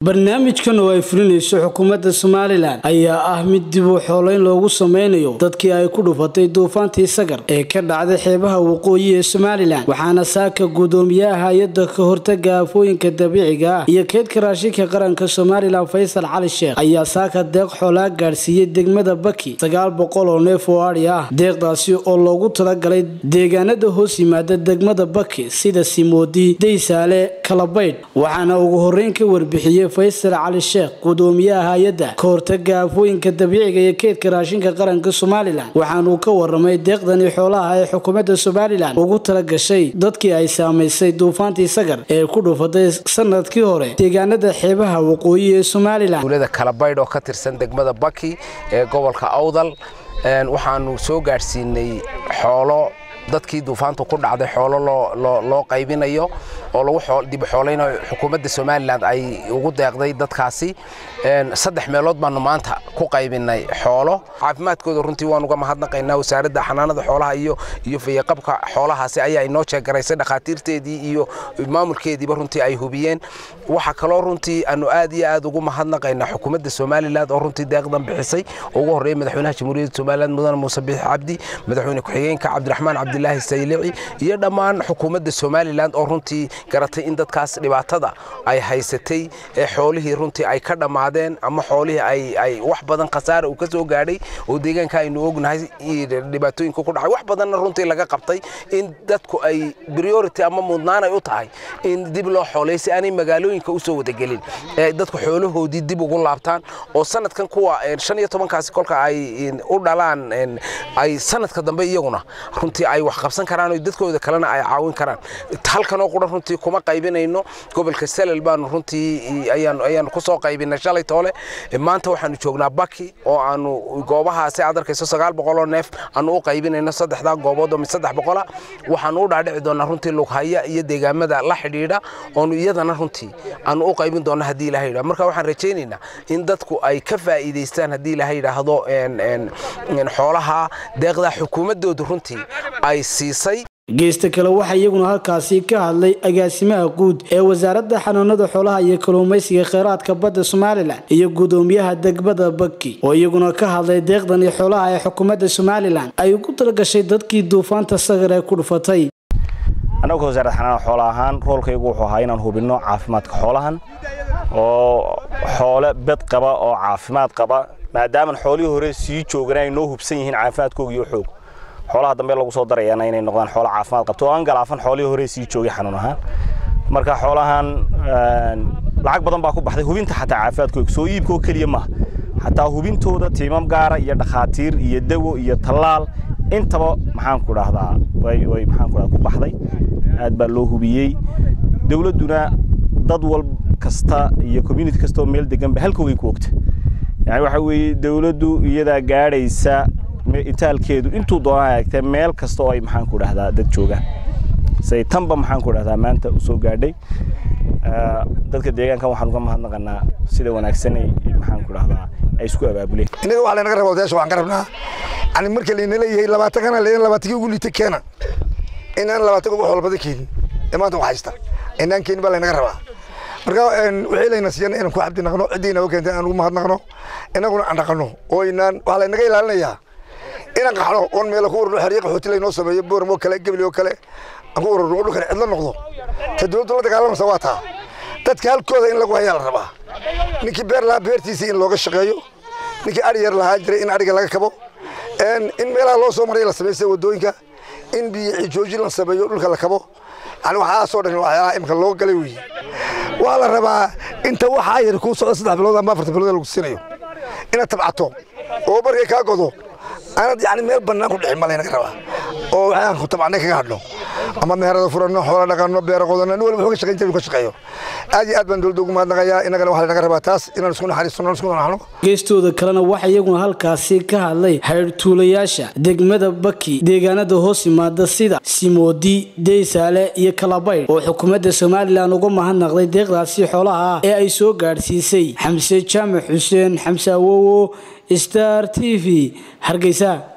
barnaamijkan oo ay fulinayso xukuumadda somalilan ayaa ah mid dib u xoolayn loogu sameynayo dadkii ay ku dhufatay duufaantii sagar ee ka dhacday xeebaha waqooyi ee somalilan waxaana saaka guddoomiyaha hay-adda ka hortaga aafooyinka dabiiciga ah iyo keydka raashinka qaranka somalilan faysal cali sheekh ayaa saaka deeq xoolaa gaadhsiiyey degmada baki sagaal boqol oo neef oo adhi ah deeqdaasi oo loogu talagalay deegaanada hoos yimaada degmada baki sida simoodi daysaale kalabaydh waxaana ugu horeyn ka warbixiyey faysal cali sheekh gudoomiyaha hay-adda ka hortaga aafooyinka dabiiciga iyo keydka raashinka qaranka somalilan waxaanuu ka waramay deeqdani xoolaha ee xukuumadda somalilan ugu talagashay dadkii ay saamaysay duufaantii sagar ee ku dhufatay sanadkii hore deegaanada xeebaha waqooyi ee somalilan dowlada kalabaydh oo ka tirsan degmada baki ee gobolka awdal waxaanu soo gaadhsiinay xoolo dadkii duufaantu ku dhacday xoolo loo qaybinayo oo lagu dib xooleynayo xukuumadda somalilan ay ugu deeqday dadkaasi saddex meelood baanu maanta ku qaybinay xoolo caafimaadkooda runtii waan uga mahadnaqaynaa wasaaradda xanaanada xoolaha iyo iyo fayaqabka xoolahaasi ayaa inoo jeegaraysay dhakhaatiirteedii iyo maamulkeediiba runtii ay hubiyeen waxaa kaloo runtii aanu aad iyo aad ugu mahadnaqaynaa xukuumadda somalilan oo runtii deeqdan bixisay ugu horreeya madaxweynaha jamhuuriyadda somalilan mudane muuse biix cabdi madaxweyne ku-xigeenka cabdiraxmaan cabdilaahi saylici iyo dhammaan xukuumadda somalilan oo runtii garatay in dadkaas dhibaatada ay haysatay ee xoolihii runtii ay ka dhammaadeen ama xoolihii ay wax badan khasaara uu ka soo gaadhay oo deegaanka aynu ognahay dhibaatooyinka ku dhacay wax badanna runtii laga qabtay in dadku ay priority ama mudnaan ay u tahay in dib loo xoolay si aanay magaalooyinka u soo wadagelin ee dadku xoolahoodii dib ugu laabtaan oo sanadkan kuwa shan iyo tobankaasi kolka ay u dhalaan ay sanadka dambe iyaguna runtii ay wax qabsan karaan oo dadkooda kalena ay caawin karaan halkanoo qura runtii kuma qaybinayno gobolka salal baanu runtii ayaanu ku soo qaybinay shalay toole maanta waxaanu joognaa baki oo aanu goobahaasi aad arkayso sagaal boqoloo neef aanu u qaybinayno saddexdaa goobood oo mid saddex boqola waxaanu u dhaadhici doonaa runtii lughaya iyo deegaamada la xidhiidha oonu iyadana runtii aanu u qaybin doona haddii ilaha yidhahdo marka waxaan rajaynaynaa in dadku ay ka faa'iidaystaan haddii ilaha yidhaahdo xoolaha deeqdaa xukuumaddoodu runtii ay siisay geesta kale waxaa iyaguna halkaasi ka hadlay agaasimaha guud ee wasaaradda xanaanada xoolaha iyo kalluumaysiga kheyraadka badda somalilan iyo gudoomiyaha degmada baki oo iyaguna ka hadlay deeqdani xoolaha ee xukuumadda somalilan ay ugu talagashay dadkii duufaanta sagar ee ku dhufatay annagu wasaaradda xanaanada xoola ahaan roolkaygu wuxuu ahaa inaan hubinno caafimaadka xoolahan oo xoole bed qaba oo caafimaad qaba maadaaman xoolihii hore sii joogan ay noo hubsan yihiin caafimaadkooga iyo xoog xoolaha dambe lagu soo darayaana inay noqdaan xoolo caafimaad qabto oo aan galaafan xoolihii hore sii joogay xanuun ahaan marka xoolahan lacag badan baa ku baxday hubinta xataa caafimaadkooga soo iibkoo keliya maaha xataa hubintooda tiimam gaara iyo dhakhaatiir iyo dawo iyo tallaal intaba maxaanku dhahdaa way way maxaanku dhahdaa ku baxday aad baa loo hubiyey dawladduna dad wal kasta iyo community kasta oo meel deganba halkoogay ku ogta yani waxa weeye dawladdu iyadaa gaadhaysa itaalkeedu intuu doonaa hagtee meel kasta oo ay maxaan ku dhahdaa dad joogaan say tanba maxaan ku dhahdaa maanta u soo gaadhay dadka deegaankan waxaan uga mahadnaqanaa sida wanaagsan maxaan ku dhahdaa ay isku abaabuleen innaga waxaa laynaga rabaa odayaasha waxaan ka rabnaa yani marka layna leeyahay labaatan kana leeyahay labaatankii ugu liita keena inaan labaatan ugu xoolbada keenin ee maanta wax haysta inaan keenin baa laynaga rabaa marka wixii layna siiyana inaan ku cabdi naqno ciddii naga keentay aan ugu mahadnaqno inaguna aan dhaqanno oo inaan waxaa laynaga ilaalinayaa inaan qaxno oon meelo ku ururno xeryo qaxooti laynoo sameeyo booram oo kale gebli oo kale aan ku ururno oo dhulkan cidlo noqdo ta dowladdu la dagaalamasa waa taa dadka halkooda in lagu hayaa la rabaa ninkii beer lahaa beertiisii in looga shaqeeyo ninkii adhi yar lahaa jiray in adhiga laga kabo in meelaha loo soo maray la sameeyo sida waddooyinka in biyo joojin la sameeyo dhulka la kabo yani waxaasoo dhan waxyaalaha imika loo galay weeye waa la rabaa inta waxaa yar kuu socda saddex bilood ama afarta bilood lagu siinayo inaad tabcato oo markay kaa godo aanad yani meel bannaan ku dhixin ma laynaga rabaa oo waxaan ku tabcannay kaga hadhno ama meherada furanno xoola dhaqanno beera qodanno nin walba wuxuu ka shaqayn jiray ka shaqeeyo aad iyo aad baan dowladda ugu mahadnaqayaa innagana waxaa laynaga rabaa taas inaan isku naxariisano isku naxno geestooda kalena waxaa iyaguna halkaasi ka hadlay xeyrtuulayaasha degmada baki deegaanada hoos yimaada sida simoodi deysaale iyo kalabaydh oo xukuumadda somalilan uga mahadnaqday deeqdaasi xoolaha ah ee ay soo gaadhsiisay xamse jaamac xuseen xamse awowo star t v hargeysa